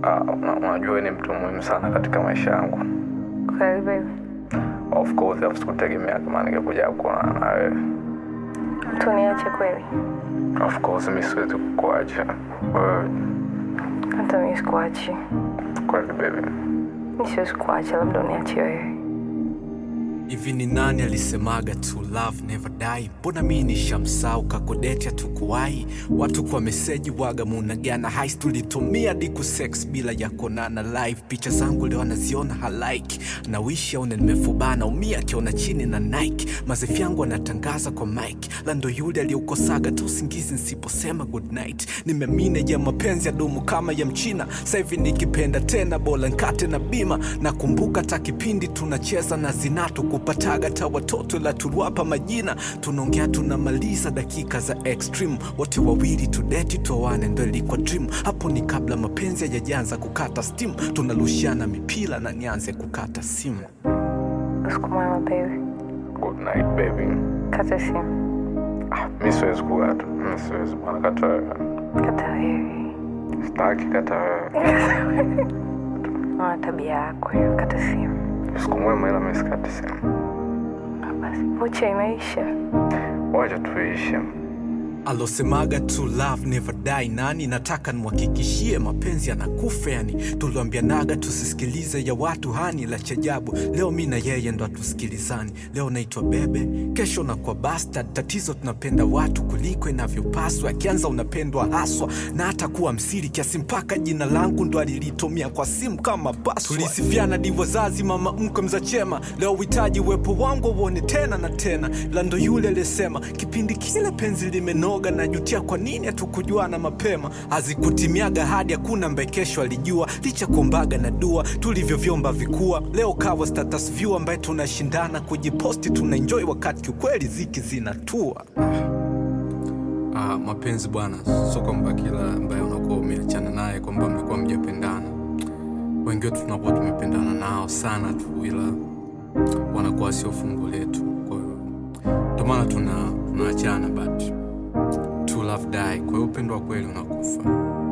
Ah, una- unajua wewe ni mtu muhimu sana katika maisha yangu. Kweli baby, Of course, afu sikutegemea kama ningekuja kuonana na wewe. tuniache kweli? Of course, mi siwezi kukuacha wewe. Hata mimi sikuachi, Kweli baby. mi siwezi kuacha, labda uniache wewe. hivi ni nani alisemaga to love never die mbona mi nishamsau kakodeti hatukuwai watu kwa meseji waga munagana hais tulitumia diku sex bila ya konana live picha zangu leo anaziona halike na wishi aone nimefubana umia akiona chini na nike mazefi yangu anatangaza kwa mike lando yule aliyeukosaga tu usingizi nsiposema good night nimemine ya mapenzi ya dumu kama ya mchina sahivi nikipenda tena bola nkate na bima nakumbuka ta kipindi tunacheza na zinatu kupataga ta watoto la tuliwapa majina tunaongea tunamaliza dakika za extreme wote wawili tudeti tuoane ndo ilikuwa dream hapo ni kabla mapenzi hayajaanza kukata steam tunarushiana mipira na nianze kukata simu Usiku mwema baby, Good night baby. kata simu, Ah, mi siwezi kukata. Mi siwezi bwana, kata wewe. kata wewe. Sitaki kata wewe. Ona tabia yako hiyo, kata simu. Siku mwema, ila mi sikati simu. Ah, Basi vocha imeisha. Wacha tuishi. alosemaga to love never die nani nataka nimhakikishie mapenzi yanakufa yani tuliambianaga tusisikilize ya watu hani la chajabu leo mi na yeye ndo hatusikilizani leo naitwa bebe kesho na kwa bastard tatizo tunapenda watu kuliko inavyopaswa akianza unapendwa haswa na hata kuwa msiri kiasi mpaka jina langu ndo alilitumia kwa simu kama password. tulisifiana divo zazi mama mkwe mza chema leo uhitaji uwepo wangu uone tena na tena lando yule alisema kipindi kile penzi limenoga najutia kwa nini hatukujuana mapema hazikutimiaga hadi hakuna mbaye kesho alijua licha kuombaga na dua tulivyovyomba vikua leo kawa status view ambaye tunashindana kujiposti tunaenjoy wakati kiukweli ziki zinatua Ah, mapenzi bwana, sio kwamba kila ambaye unakuwa umeachana naye kwamba mmekuwa mjapendana. Wengi wetu tunakuwa tumependana nao sana tu, ila wanakuwa sio fungu letu. Kwa hiyo ndio maana tuna tunaachana, but to love die. Kwa hiyo upendo wa kweli unakufa.